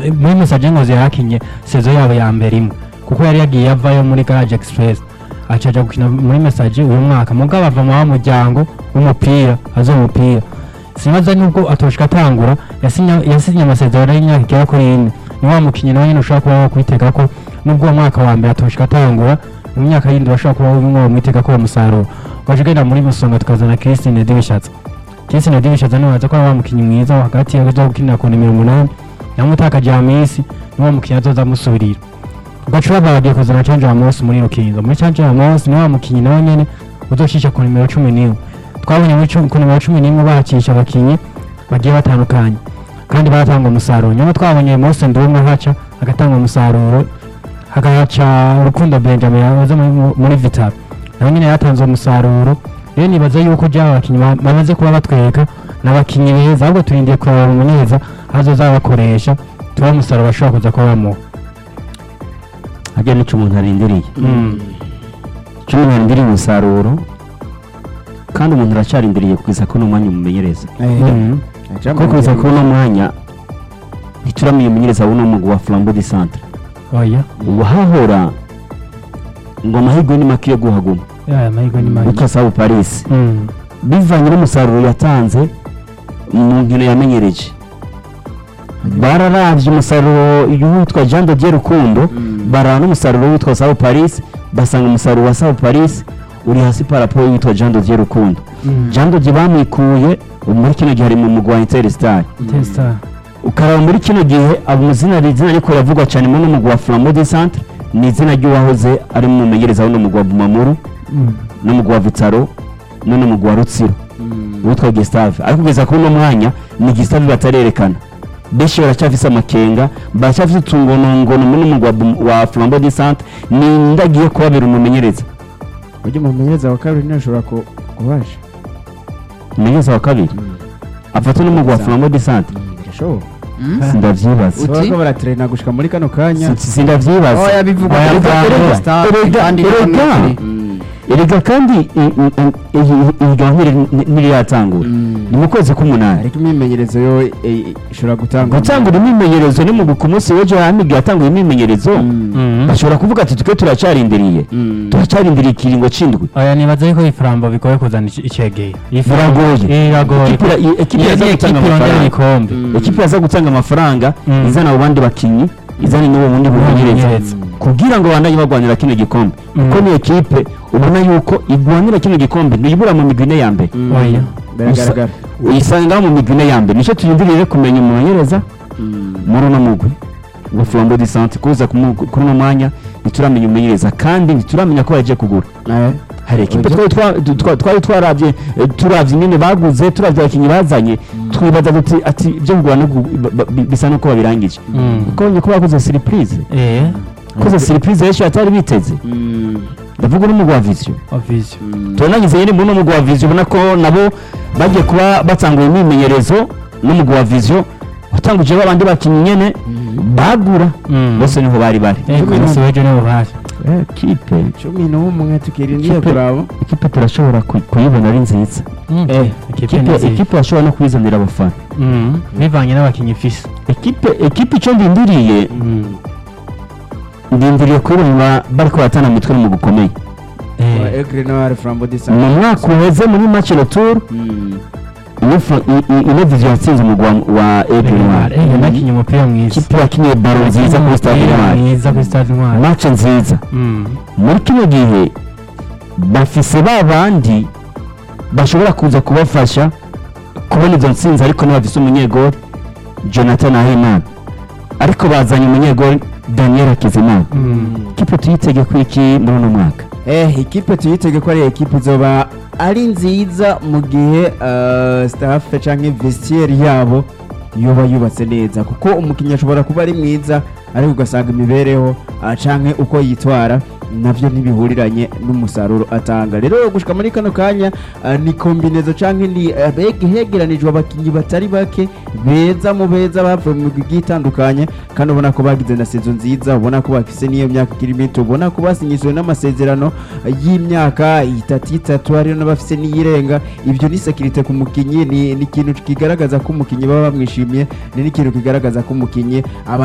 muri Message Ngozi yarakinye sezo yabo ya mbere imwe kuko yari yagiye avayo muri Garage Express acaja gukina muri Message uyu mwaka mugabo ava mu wa muryango w'umupira azo umupira sinaza nubwo atoshika atangura yasinya yasinye amasezerano y'imyaka igera kuri ine ni wa mukinyi nawe nyine ushobora kuba wakwitega ko nubwo uwo mwaka wa mbere atoshika atangura mu myaka yindi bashobora kuba bimwe bamwitega ko uwo musaruro waje ugenda muri musonga tukazana Christine Dibishatse Christine Dibishatse niwe waza ko ari wa mukinyi mwiza wo hagati yaza gukinira ku nimero umunani yamutakaje Hamisi niwo mukinyi azoza amusubirira ugacura bagiye kuzana Canje Amos muri Rukinzo muri Canje Amos niwe wa mukinyi nawe nyene uzoshisha ku nimero cumi n'imwe twabonye muri cu- ku nimero cumi n'imwe bahacisha abakinyi bagiye batandukanye kandi baratanga umusaruro nyuma twabonye Mose Ndumwe haca agatanga umusaruro hagaca Rukundo Benjamin yahoze muri- muri Vital nawe nyine yatanze umusaruro rero nibaza yuko byaba abakinyi ba- bamaze kuba batwereka n'abakinyi beza ahubwo turindiye kureba umuneza azoza bakoresha tuba umusaruro bashobora kuza kuba bamuha harya nicyo umuntu arindiriye icyo umuntu arindiriye umusaruro kandi umuntu aracyarindiriye kugeza ko n'umwanya umumenyereza kuko kugeza kuri uno mwanya ntituramenya umumenyereza w'uno mugwi wa flambo de centre oya wahahora ngo amahirwe ni make yo guhaguma ya amahirwe ni make witwa sabu paris Mm. bivanye n'umusaruro yatanze mu nkino yamenyereje bararavye umusaruro witwa jean de dieu rukundo baraba n'umusaruro witwa sabu paris basanga umusaruro wa sabu paris uri hasi paraporo witwa jean de dieu rukundo Mm. jean de dieu bamwikuye ubu muri kino gihe ari mu mugwi wa interstar Testa. ukaraba muri kino gihe abo izina izina ariko ravugwa cyane muri uno mugwi wa flambo de centre ni izina ry'uwahoze ari mu mumenyereza w'uno mugwi wa bumamuru Mm. n'umugwi wa vitaro n'uno mugwi wa rutsiro witwa Gustave ariko kugeza kuri uno mwanya ni Gustave batarerekana benshi baracyafise amakenga baracyafise utungonongono muri umugwi wa Bum- wa Flambeau du Centre ni ndagiye kubabera umumenyereza ujya mu mumenyereza wa kabiri ntashobora kubasha umumenyereza wa kabiri afata n'umugwi wa Flambeau du Centre birashoboka sindavyibaza Uti? bariko baratrena gushika muri kano kanya Si- sindavyibaza oya bivugwa Oya, kuri erega- Flambeau Star, erega- kandi erega. bikomeye. erega kandi i- i- i- iyi- iyi gahunda iri- ntiratangura ni mu kwezi k'umunani ariko imyimenyerezo yo eh, ishobora gutanga gutangura imyimenyerezo ni mu ku munsi w'ejo hamigi yatanguye imyimenyerezo Mm. bashobora kuvuga ati twe turacyarindiriye turacyarindiriye ikiringo c'indwi oya nibaza yuko ifarambo bigoye kuzana ici- icegeye Biragoye. biragoye Ekipe ira- i- ekipe Iyo iraza ni gutanga ekipe irondera amafaranga ibikombe ekipe yaza gutanga amafaranga Mm. izana abo bandi bakinyi izana n'uwo bundi bumenyereza Bumenyereza. kugira ngo bandanye barwanira kino gikombe Mm. kuko ni ekipe ubona yuko igwanira kino gikombe ntiyibura mu migwi ine ya mbere oya biragaragara uyisanga mu migwi ine ya mbere nicyo tuyumvirire kumenya umumenyereza muri uno mugwi wa flambo de sante kuza ku mu- kuri uno mwanya ntituramenya umumenyereza kandi ntituramenya ko yagiye kugura hari ekipe twari twa- du- twa- twari twarabye eh, turavye nyine baguze turavye abakinyi bazanye twibaza tuti ati ibyo kugura no gu- ba- ba- bisa nuko babirangije Mm. ukabonye ko bakoze surprise eh koze surprise benshi batari biteze ndavuga n'umugwi wa vision obvious turanagize nyine muri uno mugwi wa vision ubona ko nabo bagiye kuba batanguye imyimenyerezo n'umugwi wa vision watanguje babandi bakinyi nyene bagura Mm. bose niho bari bari eh ku munsi w'ejo nibo baje ekipe cumi n'umwe tukirindiye Ikipe- kuraba ikipe turashobora ku- kuyibona ari nziza Mm. Eh, Ekipe ni Ikipe- nziza. ikipe yashobora no kwizanira abafana Mm. bivanye n'abakinnyi ifise ekipe ekipe icyo ndindiriye Mm. ndindiriye kubona bariko baratana mu mitwe mu gukomeye wa eh Aigle Noir Flambeau du mu Centre mwaka uheze muri match retour ino Fra- i- i- ino vision yatsinze umugwa wa Aigle Noir eh yanakinye umupira mwiza ikipe yakinye baro nziza kuri stade Umupira Intwari mwiza kuri stade intwari match nziza Mm. muri kino gihe bafise ba bandi bashobora kuza kubafasha kubona izo ntsinzi ariko ntibafise umunyegori jonathan ahimana ariko bazanye umunyegori daniel hakizimana Mm. ikipe tuyitege ku iki muri uno mwaka eh ikipe tuyitege ko ari ekipe izoba ari nziza mu gihe eh, staff canke vestiaire yabo yoba yubatse neza kuko umukinnyi ashobora kuba ari mwiza ariko ugasanga imibereho ah, canke uko yitwara navyo ntibihuriranye n'umusaruro atanga rero gushika muri kano kanya ah, ni kombinezo canke ni ah, beg- hegeranijwe abakinnyi batari bake beza mu beza bavuye mu migwi igiye itandukanye kandi ubona ko bagize na sezo nziza ubona ko bafise n'iyo myaka ikiri mito ubona ko basinyishijwe n'amasezerano y'imyaka itatu itatu hariyo n'abafise n'iyirenga ibyo ni sekirite ku mukinnyi ni ni ikintu kigaragaza ko umukinnyi baba bamwishimiye ni n'ikintu kigaragaza ko umukinnyi aba